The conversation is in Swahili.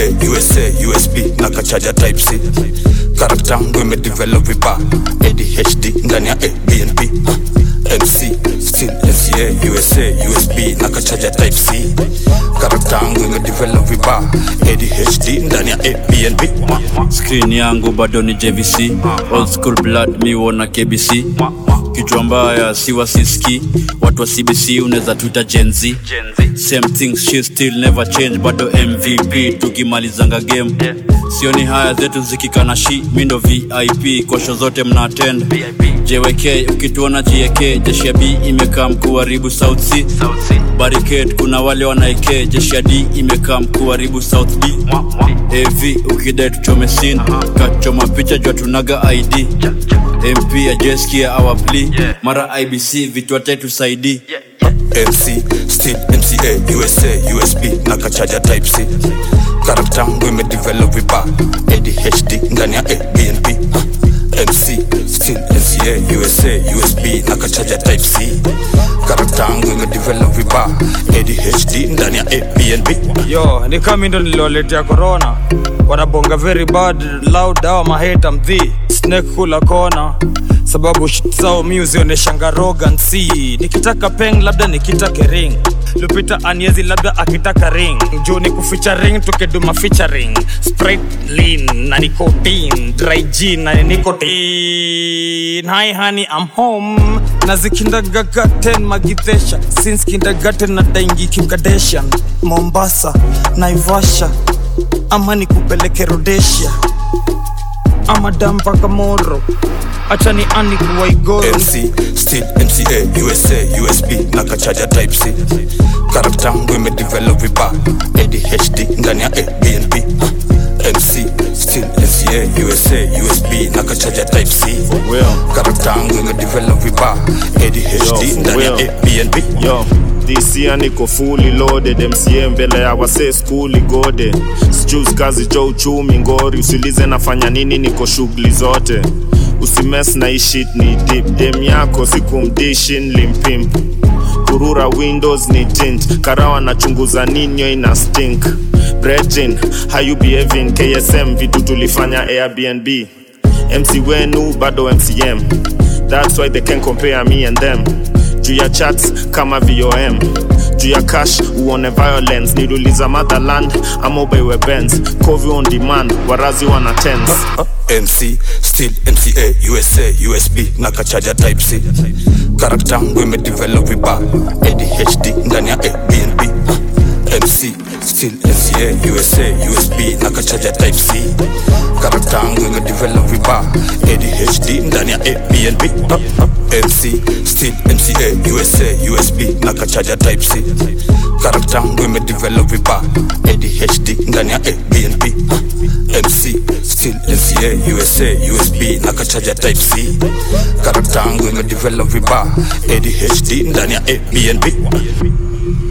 mca usa usb na kachaja type c karakta yangu imedevelop vibaya adhd ndani ya abnb mc still mca usa usb na kachaja type c karakta yangu imedevelop vibaya adhd ndani ya abnb screen yangu bado ni jvc old school blood mi wona kbc kichwa mbaya siwa siski watu wa cbc unaweza tuita genz same things she still never change bado mvp tukimalizanga game sioni haya zetu zikikana shi mindo vip kosho zote mna attend jwk ukituona jek jeshi ya b imekaa mkuharibu south c barricade kuna wale wanaeke jeshi ya d imekaa mkuharibu south b av ukidai tuchome sin kachoma picha jua tunaga id mp ajeskia our plea mara ibc vitu atetusaidii mc still mca usa usb na kachaja type c karakta yangu imedevelop vibaya adhd ndani ya abnb mc still mca usa usb na kachaja type c karakta yangu imedevelop vibaya adhd ndani ya abnb yo ni kama ndo nilioletea corona wanabonga very bad loud awa maheta mdhi snake kula kona sababu shit zao mi uzioneshanga rogancy nikitaka peng labda nikitake ring lupita aniezi labda akitaka ring juu ni kuficha ring tukiduma featuring sprite lean na nicotine dry gin na nicotine hi honey i'm home na zikindagagaten magidhesha since kindergarten na daingi kimkadeshan mombasa naivasha ama nikupeleke rodesia ama dampaka moro acha ni ani kuwaigoro mc still mca usa usb na kachaja type c karakta yangu imedevelop vibaya adhd ndani ya abnb mc still mca usa usb na kachaja type c karakta yangu imedevelop vibaya adhd ndani ya well. abnb yo this year niko fully loaded mca mbele ya wase skuli gode sijus kazi jo uchumi ngori usilize nafanya nini niko shughuli zote usimes na ishit ni dip dem yako sikumdishin limpimp kurura windows ni tint karawa nachunguza ninyo ina stink brejin hayu behaving ksm vitu tulifanya airbnb mc wenu bado mcm that's why they can compare me and them juu ya chats kama vom juu ya cash uone violence niluliza motherland ama ubaiwe bens covi on demand warazi wana tens mc still mca usa usb na kachaja type c karakta yangu imedevelop vibaya adhd ndani ya abnb mc still mca usa usb na kachaja type c karakta yangu imedevelop vibaya adhd ndani ya abnb mc still mca usa usb na kachaja type c karakta yangu imedevelop vibaya adhd ndani ya abnb mc still mca usa usb na kachaja type c karakta yangu imedevelop vibaya adhd ndani ya abnb